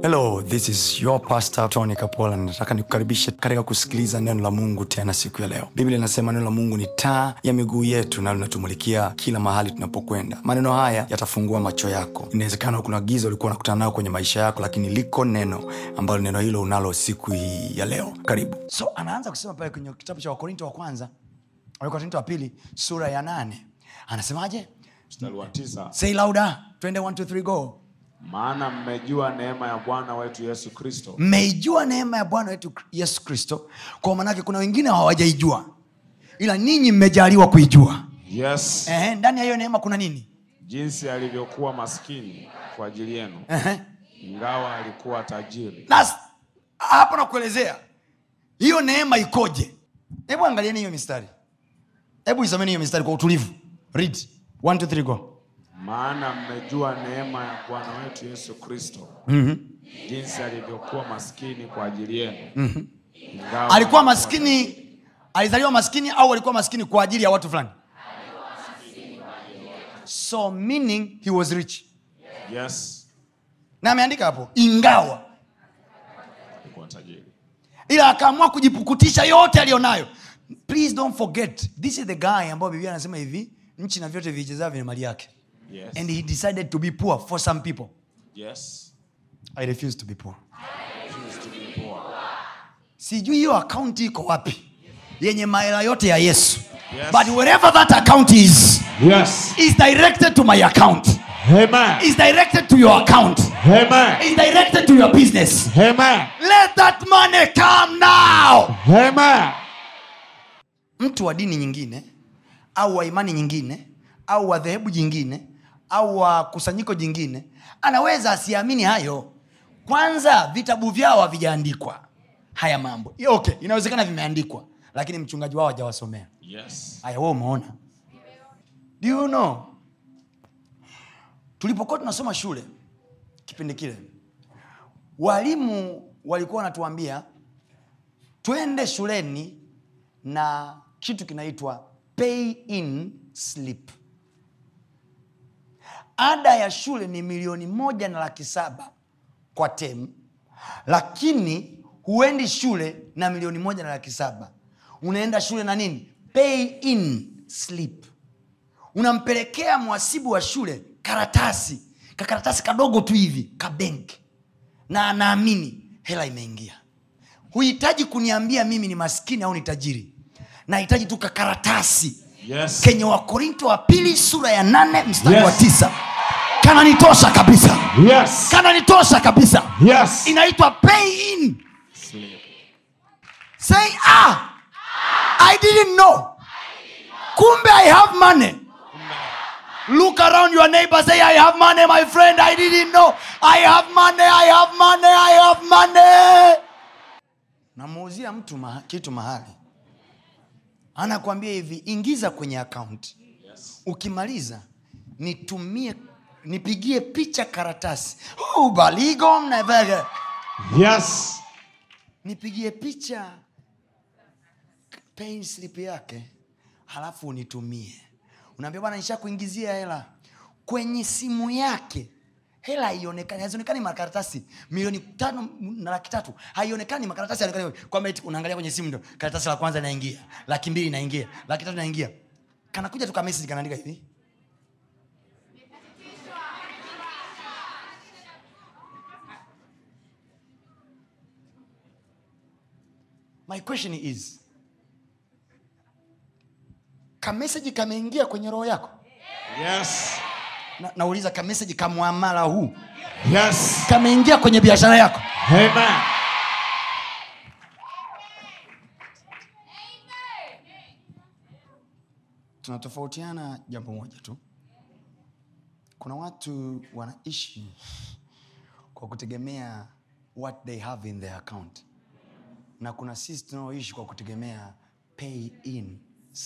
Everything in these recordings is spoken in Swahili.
hello this is your pastor tony kapola nataka nikukaribishe katika kusikiliza neno la mungu tena siku ya leo biblia inasema neno la mungu ni taa ya miguu yetu na linatumulikia kila mahali tunapokwenda maneno haya yatafungua macho yako inawezekana kuna giza ulikuwa unakutana nayo kwenye maisha yako lakini liko neno ambalo neno hilo unalo siku hii ya leo karibu so anaanza kusema pale kwenye kitabu cha wakorinto wa kwanza wakorinto wa pili sura ya nane anasemaje mstari wa tisa say louder twende 1 2 3 go maana mmejua neema ya bwana wetu yesu kristo mmeijua neema ya bwana wetu yesu kristo kwa maanake kuna wengine hawajaijua ila ninyi mmejaliwa kuijua yes Ehe, ndani ya hiyo neema kuna nini jinsi alivyokuwa maskini kwa ajili yenu Ehe. ingawa alikuwa tajiri na s- hapo nakuelezea hiyo neema ikoje hebu angalieni hiyo mistari hebu isomeni hiyo mistari kwa utulivu read 1 2 3 go maana mmejua neema ya bwana wetu yesu kristo jinsi alivyokuwa maskini kwa ajili yenu ingawa alikuwa maskini alizaliwa maskini au alikuwa maskini kwa ajili ya watu fulani so meaning he was rich yes na ameandika hapo ingawa alikuwa tajiri ila akaamua kujipukutisha yote aliyonayo please don't forget this is the guy ambayo biblia anasema hivi nchi na vyote vichezavyo ni mali yake yes and he decided to be poor for some people yes i refuse to be poor Choose to be poor. sijui hiyo akaunti iko wapi yenye mahela yote ya yesu Yes. but wherever that account is yes is directed to my account amen is directed to your account amen is directed to your business amen let that money come now amen mtu wa dini nyingine au wa imani nyingine au wa dhehebu jingine au wa kusanyiko jingine anaweza asiamini hayo kwanza vitabu vyao havijaandikwa haya mambo okay inawezekana vimeandikwa lakini mchungaji wao hajawasomea yes haya we umeona do you know tulipokuwa tunasoma shule kipindi kile walimu walikuwa wanatuambia twende shuleni na kitu kinaitwa pay in slip ada ya shule ni milioni moja na laki saba kwa tem lakini huendi shule na milioni moja na laki saba unaenda shule na nini pay in slip unampelekea mwasibu wa shule karatasi kakaratasi kadogo tu hivi ka benki na anaamini hela imeingia huhitaji kuniambia mimi ni maskini au ni tajiri nahitaji tu kakaratasi yes kenye wakorinto wa pili sura ya nane mstari Yes. wa tisa kananitosha kabisa yes kananitosha kabisa yes inaitwa pay in Sleep. say ah i didn't know kumbe i have money look around your neighbor say i have money my friend i didn't know i have money i have money i have money namuuzia mtu maha, kitu mahali anakwambia hivi ingiza kwenye akaunti ukimaliza nitumie nipigie picha karatasi oh, baligo mnavega yes nipigie picha pay slip yake halafu unitumie unaambia bwana nisha kuingizia hela kwenye simu yake hela haionekani hazionekani makaratasi milioni tano na laki tatu haionekani makaratasi haionekani kwamba eti unaangalia kwenye simu ndo karatasi la kwanza inaingia laki mbili inaingia laki tatu inaingia kanakuja tu kamesiji kanaandika hivi my question is kameseji kameingia kwenye roho yako yes na, nauliza kameseji kamwamala huu yes kameingia kwenye biashara yako amen tunatofautiana jambo moja tu kuna watu wanaishi kwa kutegemea what they have in their account na kuna sisi tunaoishi kwa kutegemea pay in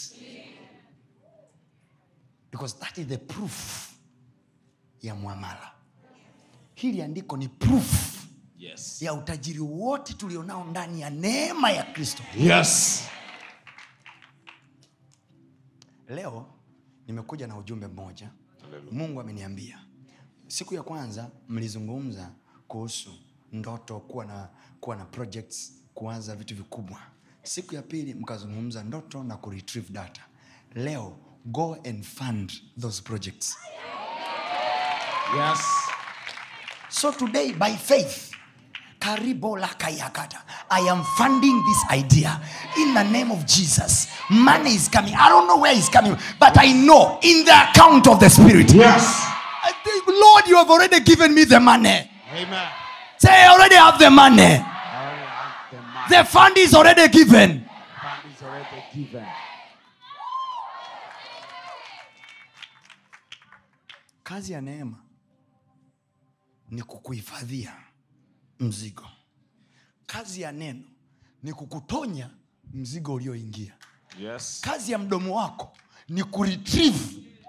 because that is the proof ya mwamala hili andiko ni proof yes ya utajiri wote tulionao ndani ya neema ya kristo yes leo nimekuja na ujumbe mmoja Hallelujah. mungu ameniambia siku ya kwanza mlizungumza kuhusu ndoto kuwa na kuwa na projects kuanza vitu vikubwa siku ya pili mkazungumza ndoto na kuretrieve data leo go and fund those projects Yes. So today, by faith, Karibo Lakayakata, I am funding this idea in the name of Jesus. Money is coming. I don't know where it's coming, but I know in the account of the Spirit. Yes. I think, Lord, you have already given me the money. Amen. Say, I already have the money. I already have the money. The fund is already given. fund is already given. Kazi ya neema ni kukuhifadhia mzigo. Kazi ya neno ni kukutonya mzigo ulioingia. Yes. kazi ya mdomo wako ni kuretrieve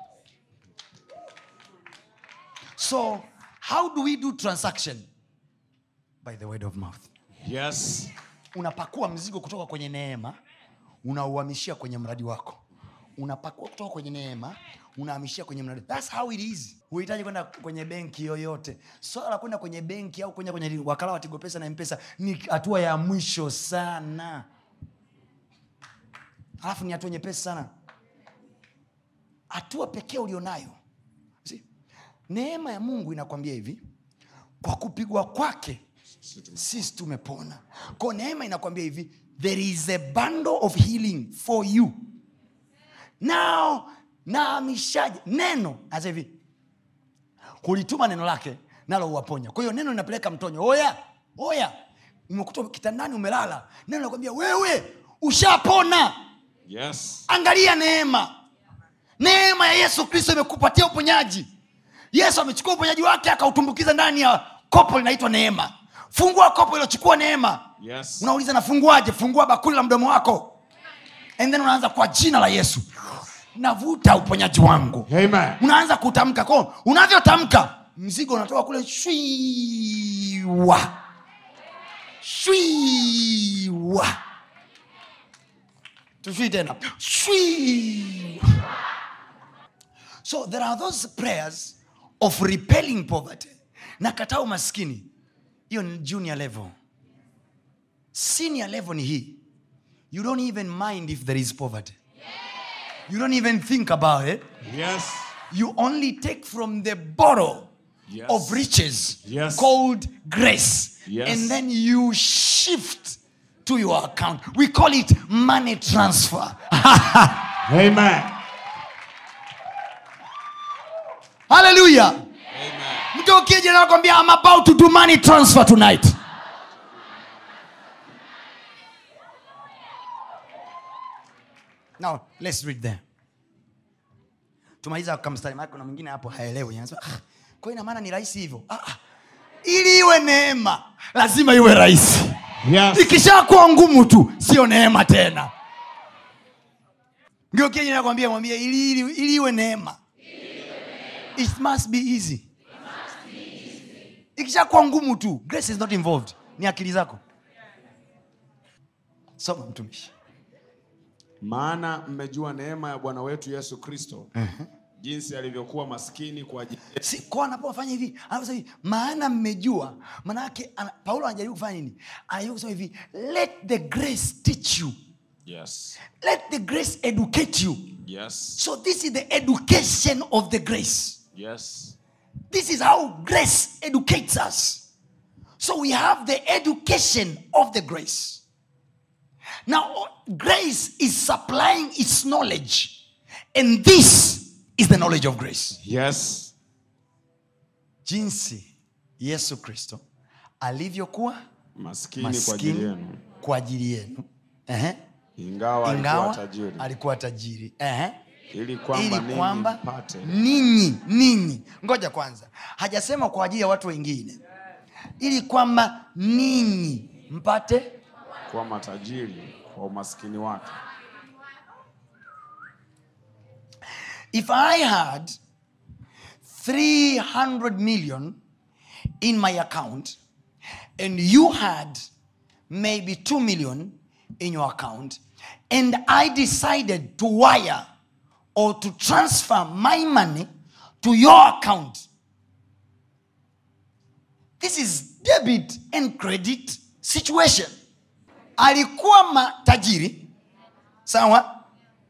so how do we do transaction by the word of mouth Yes. unapakua mzigo kutoka kwenye neema unauhamishia kwenye mradi wako unapakua kutoka kwenye neema unahamishia kwenye mradi thats how it is huhitaji kwenda kwenye benki yoyote swala la kwenda kwenye benki au kwenda kwenye wakala wa tigo pesa na mpesa ni hatua ya mwisho sana alafu ni hatua nyepesi sana hatua pekee ulionayo See, neema ya mungu inakwambia hivi kwa kupigwa kwake sisi tumepona ko neema inakwambia hivi there is a bundle of healing for you now naamishaje neno asa hivi kulituma neno lake nalo uwaponya kwa hiyo neno linapeleka mtonyo oya oya umekuta kitandani umelala neno nakwambia wewe ushapona Yes. angalia neema neema ya yesu kristo imekupatia uponyaji yesu amechukua uponyaji wake akautumbukiza ndani ya kopo linaitwa neema fungua kopo ilochukua neema Yes. unauliza nafunguaje fungua bakuli la mdomo wako and then unaanza kwa jina la yesu navuta uponyaji wangu Amen. unaanza kutamka ko unavyotamka mzigo unatoka kule shwiwa shwiwa tushwi tena shwiwa so there are those prayers of repelling poverty na kataa umaskini hiyo ni junior level senior level ni hii you don't even mind if there is poverty you don't even think about it Yes. you only take from the bottle Yes. of riches Yes. called grace Yes. and then you shift to your account we call it money transfer Amen. hallelujah Amen. mgeukieje nakwambia i'm about to do money transfer tonight now let's read there tumaliza kamstari maana kuna mwingine hapo haelewi anasema ah, kwa hiyo ina maana ni rahisi hivyo ah, ah. ili iwe neema lazima iwe rahisi Yes. ikishakuwa ngumu tu sio neema tena ngeukeji nakwambia mwambie ili, ili, ili iwe neema it must be easy ikishakuwa ngumu tu grace is not involved ni akili zako soma mtumishi Maana mmejua neema ya Bwana wetu Yesu Kristo jinsi alivyokuwa maskini kwa ajili yetu. si kwa anapofanya hivi anaposema hivi maana mmejua maanake ana- paulo anajaribu kufanya nini anajaribu kusema hivi let the grace teach you Yes. let the grace educate you Yes. so this is the education of the grace Yes. This is how grace educates us. So we have the education of the grace. Now, grace is supplying its knowledge, and this is the knowledge of grace. Yes. Jinsi Yesu Kristo alivyokuwa Maskini kwa ajili maskini yenu. kwa ajili yenu, Ehe. Ingawa alikuwa ingawa tajiri. alikuwa tajiri, Ehe. Ili kwamba ili ninyi kwamba mpate. ninyi ninyi ngoja kwanza hajasema kwa ajili ya watu wengine ili kwamba ninyi mpate kuwa matajiri kwa umaskini wake. if i had 300 million in my account and you had maybe 2 million in your account and i decided to wire or to transfer my money to your account this is debit and credit situation alikuwa matajiri sawa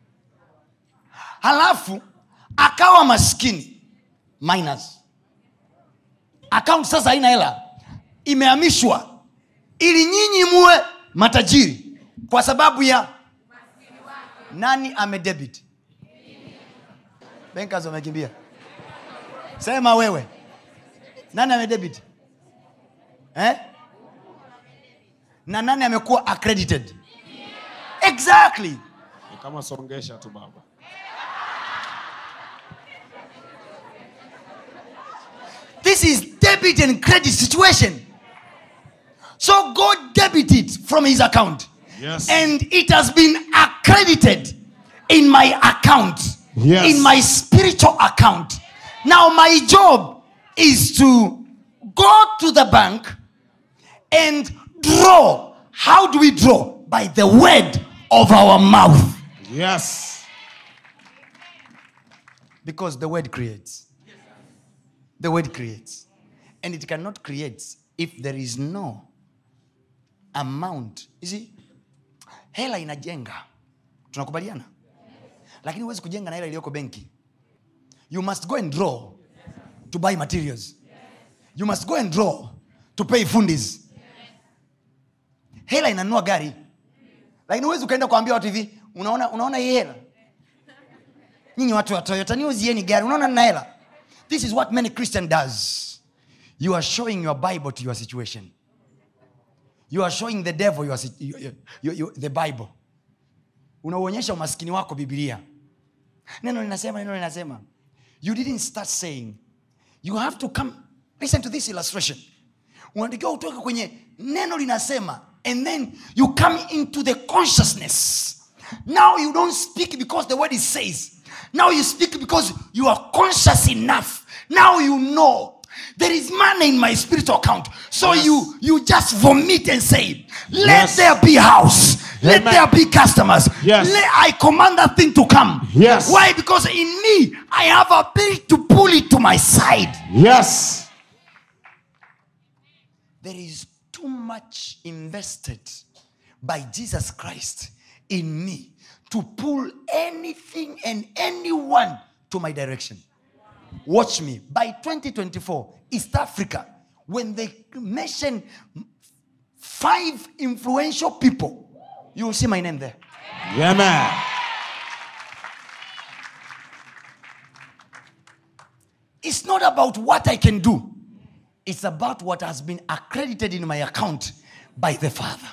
halafu akawa maskini minus account sasa haina hela imehamishwa ili nyinyi muwe matajiri kwa sababu ya nani amedebit benkers wamekimbia sema wewe nani amedebit eh? na nani amekuwa accredited exactly Ni kama songesha tu baba. this is debit and credit situation so god debit it from his account Yes. and it has been accredited in my account Yes. in my spiritual account now my job is to go to the bank and draw how do we draw by the word of our mouth Yes. because the word creates the word creates and it cannot create if there is no amount you see hela inajenga tunakubaliana lakini huwezi kujenga na hela iliyoko benki you must go and draw to buy materials you must go and draw to pay fundis hela inanunua gari lakini huwezi ukaenda kuambia watu hivi unaona unaona hii hela nyinyi watu wa toyota niuzieni gari unaona nina hela this is what many christian does you are showing your bible to your situation you are showing the devil your, sit- you- you- you- you- the bible unauonyesha umaskini wako bibilia neno linasema neno linasema you didn't start saying you have to come listen to this illustration unatakiwa utoke kwenye neno linasema and then you come into the consciousness now you don't speak because the word is says now you speak because you are conscious enough now you know there is money in my spiritual account so Yes. you you just vomit and say let Yes. there be house let Amen. there be customers Yes. let i command that thing to come Yes. why because in me i have ability to pull it to my side Yes. there is too much invested by Jesus Christ in me to pull anything and anyone to my direction. Watch me. By 2024, East Africa, when they mention five influential people, you will see my name there. Yeah, man. It's not about what I can do, it's about what has been accredited in my account by the Father.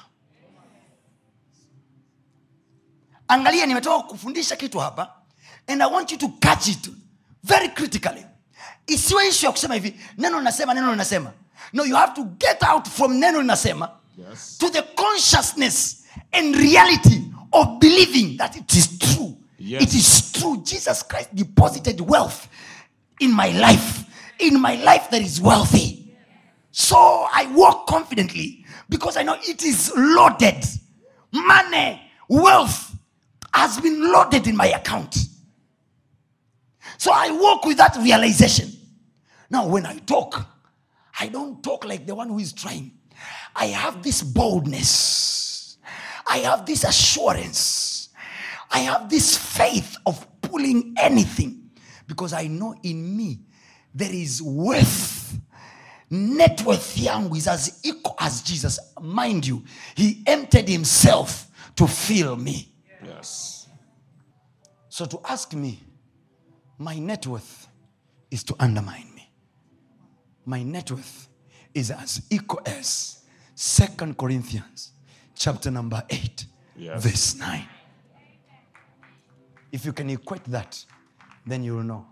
Angalia, nimetoka kufundisha kitu hapa and I want you to catch it very critically. Isiwe issue ya kusema hivi neno linasema neno linasema. No, you have to get out from neno linasema Yes. to the consciousness and reality of believing that it is true. Yes. It is true. Jesus Christ deposited wealth in my life. In my life, there is wealthy. So I walk confidently because I know it is loaded. Money, wealth has been loaded in my account. So I walk with that realization. Now, when I talk, I don't talk like the one who is trying. I have this boldness. I have this assurance. I have this faith of pulling anything because I know in me there is worth. Net worth yangu is as equal as Jesus. Mind you, he emptied himself to fill me. Yes. So to ask me, my net worth is to undermine me. My net worth is as equal as Second Corinthians chapter number 8, Yes. verse 9. If you can equate that, then you will know.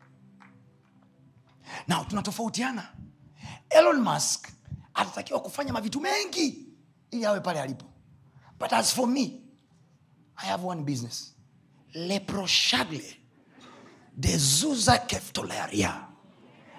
Now tunatofautiana. Elon Musk atatakiwa kufanya mavitu mengi ili awe pale alipo. But as for me, I have one business. Leproshagle. Dezuza keftolaria.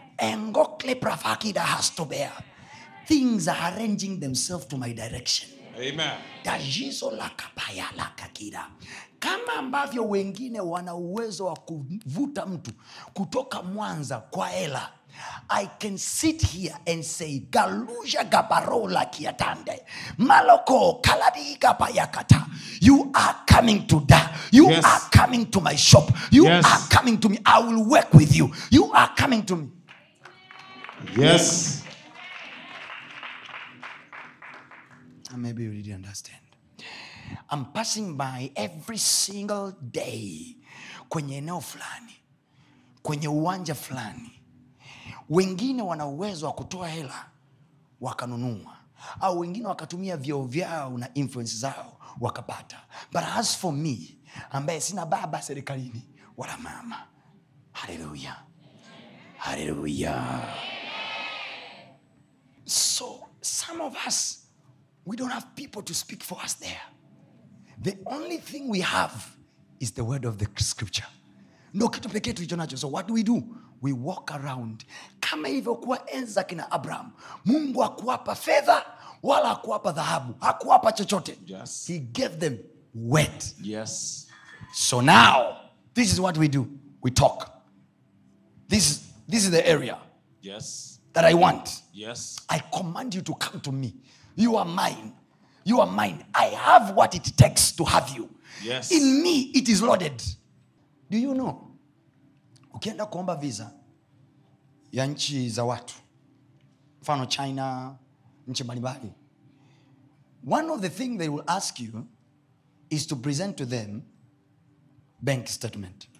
Engokle pravakida has to bear. Things are arranging themselves to my direction. Amen. dajizo la kapaya la kakira kama ambavyo wengine wana uwezo wa kuvuta mtu kutoka mwanza kwa hela i can sit here and say galuja gabarola kiatande maloko kaladigapayakata you are coming to da you Yes. are coming to my shop you Yes. are coming to me i will work with you you are coming to me Yes. And maybe you didn't understand. I'm passing by every single day kwenye eneo fulani, kwenye uwanja fulani. Wengine wana uwezo wa kutoa hela wakanunua, au wengine wakatumia vyeo vyao na influence zao wakapata. But as for me ambaye sina baba serikalini wala mama, haleluya, haleluya. So some of us, we don't have people to speak for us there. The only thing we have is the word of the scripture. Ndo kitu pekee tulicho nacho. So what do we do? We walk around kama ilivyokuwa enzi za kina Abraham. Mungu hakuwapa fedha wala hakuwapa dhahabu, hakuwapa chochote. Yes. He gave them word. Yes. So now, this is what we do. We talk. This is, this is the area Yes. that I want. Yes. I command you to come to me. You are mine. You are mine. I have what it takes to have you. Yes. In me, it is loaded. Do you know? Ukienda kuomba visa ya nchi za watu, mfano China, nchi mbalimbali, one of the things they will ask you is to present to them bank statement.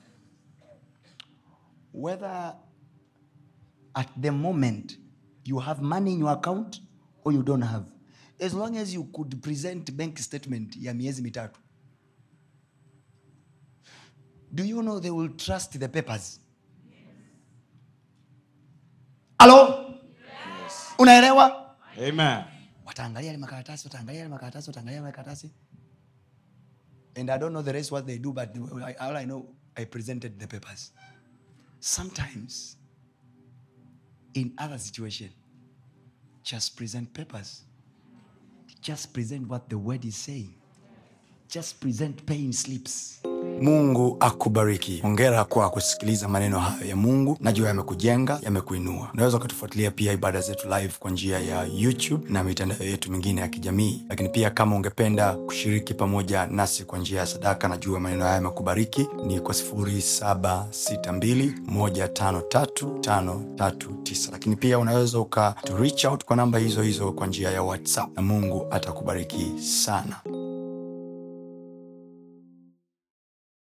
Whether at the moment you have money in your account or you don't have as long as you could present bank statement ya miezi mitatu do you know they will trust the papers alo Yes. unaelewa Amen. wataangalia yale makaratasi wataangalia yale makaratasi wataangalia yale makaratasi and i don't know the rest what they do but I- all i know i presented the papers sometimes in other situation just present papers just present what the word is saying just present paying slips mungu akubariki hongera kwa kusikiliza maneno hayo ya mungu najua yamekujenga yamekuinua unaweza ukatufuatilia pia ibada zetu live kwa njia ya youtube na mitandao yetu mingine ya kijamii lakini pia kama ungependa kushiriki pamoja nasi kwa njia ya sadaka najua maneno haya yamekubariki ni kwa 762153539 lakini pia unaweza uka to reach out kwa namba hizo hizo kwa njia ya whatsapp na mungu atakubariki sana